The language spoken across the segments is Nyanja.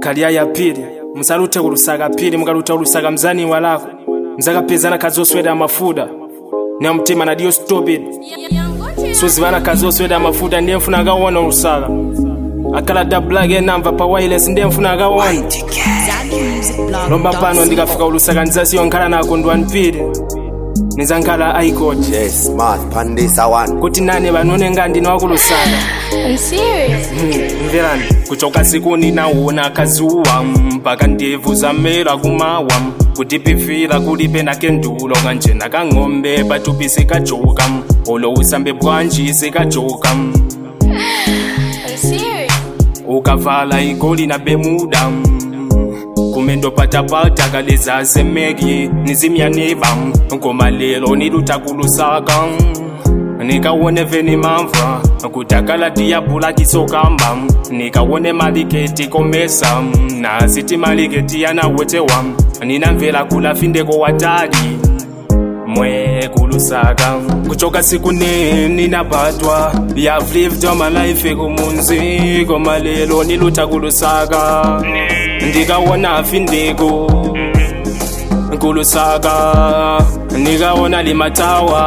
kalya ya pili musalute kulusaka pili mukaluta kulusaka mzani walako mzakapezana kazi osweda mafuta ne mtima nadiyo stupid suzivana kazi osweda mafuta ndiye mfuna akawona olusaka akala da black enamva pa wireless ndiye mfuna akawona lomba pano ndikafika ulusaka ndizasiyo nkhala nako ndwanipili nizankhala icot Yes, smart pandisa one. kuti nane vanone nga ndinowakulusaka Are you serious? mverani kuchoka siku ninauona kazuwa mpaka ndevu zamera kumawa kutipifira kulibe nakendulo kanje nakang'ombe patupi sikajoka olo usambe bwanji sikajoka Are you serious? ukavala igoli na bemuda kumendo patapata kaleza semeki nizimyaneba ngoma lelo nilutakulusaka nikawone veni mamva kutakala tiyabula kisokamba nikawone maliketi komesa nasiti maliketi yanawetewa ninamvela kulafindeko watali mwe kulusaka kuchoka siku nini napatwa I've lived all my life kumunzi koma lelo niluta kulusaka ndikawona findeko kulusaka ndikawona limatawa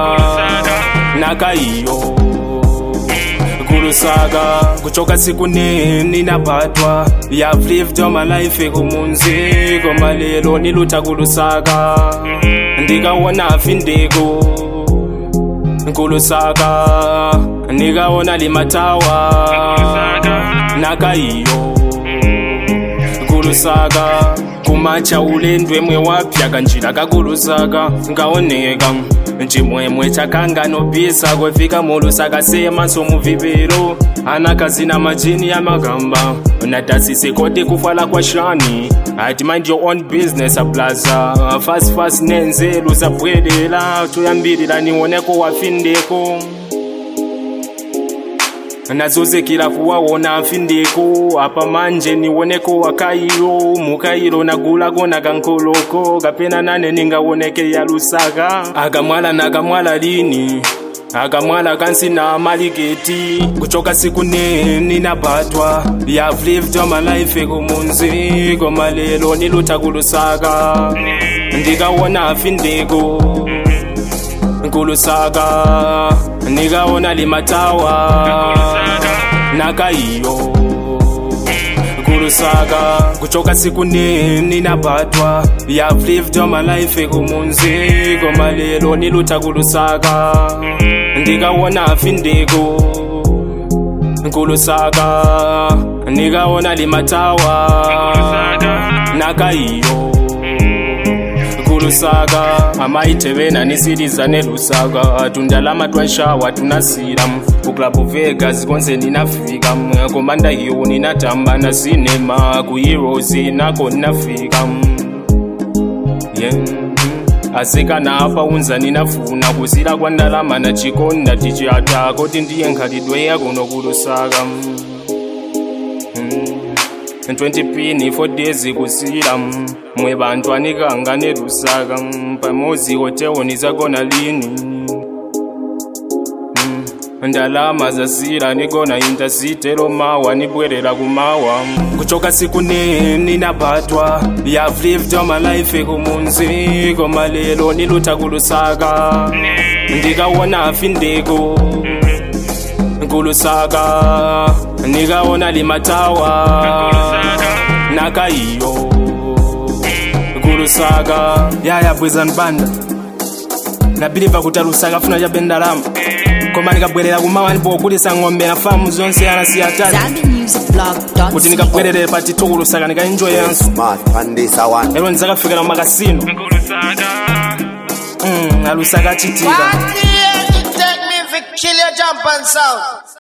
nakaiyo kulusaka kuchoka siku nini napatwa I've lived all my life kumunzi koma lelo niluta kulusaka ndikawona findeko kulusaka ndikawona limatawa nakaiyo kulusaka kumacha ulendwe mwe wapya kanjira kakulusaka ngaoneka chimwemwe chakanganobisa kwefika mulusaka semaso muvipero anakazi na majini ya magamba natasise kote kufala kwa shani ati mind your own business aplaza fast fast nenzelu zabwedela toyambirira niwoneko wafindeko nazozekera kuwawona afindeko apa manje niwoneko wakairo mukairo nagulako nakankoloko kapena nane ningawoneke ya lusaka akamwala nakamwala lini akamwala kansi na maliketi kuchoka siku nini napatwa I've lived all my life kumunzi koma lelo niluta kulusaka ndikawona afindeko kulusaka nikawona limatawa nakaiyo kulusaka kuchoka siku nini napatwa I've lived all my life kumunzi koma lelo niluta kulusaka ndikawona findeko kulusaka nikawona limatawa nakaiyo kulusaka amaitevena nisiriza nelusaka tundalama twanshawa tunasira kuklabu vegas konse ninafika komanda hiyo ninatamba na sinema kuheroes nako ninafika yeah. asikana apa unza ninafuna kusira kwa ndalama na chikonda tichiata koti ndiye nkhalidwe yakuno kulusaka mm. 20 pini 4 days kusira mwe bantu anikanga nelusaka pamozi hoteoni zakona lini ndalama zasira nikona intasitero mawa nibwerera kumawa kuchoka siku nini napatwa I've lived all my life kumunzi koma lelo niluta kulusaka ndikawona findeko kulusaka nikawona limatawa nakaiyo kulusaka yaya bwezani banda nabiliva kuti alusaka funa chabe ndalama koma nikabwerera kumawa ndipokulisa ng'ombe na famu zonse anasiya tatu kuti nikabwerere pa tithu kulusaka nikaenjoyanso Smart pandisa one. lero ndizakafikira mumakasino mm, alusaka achitika Take me if kill your jump and sound.